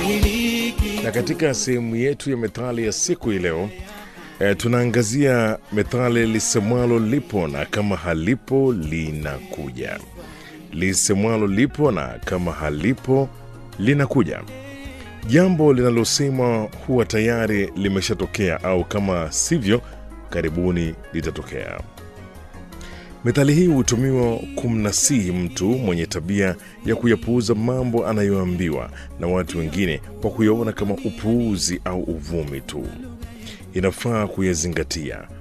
Na katika sehemu yetu ya methali ya siku hii leo e, tunaangazia methali lisemwalo lipo na kama halipo linakuja. Lisemwalo lipo na kama halipo linakuja. Jambo linalosemwa huwa tayari limeshatokea au kama sivyo, karibuni litatokea. Methali hii hutumiwa kumnasihi mtu mwenye tabia ya kuyapuuza mambo anayoambiwa na watu wengine kwa kuyaona kama upuuzi au uvumi tu. Inafaa kuyazingatia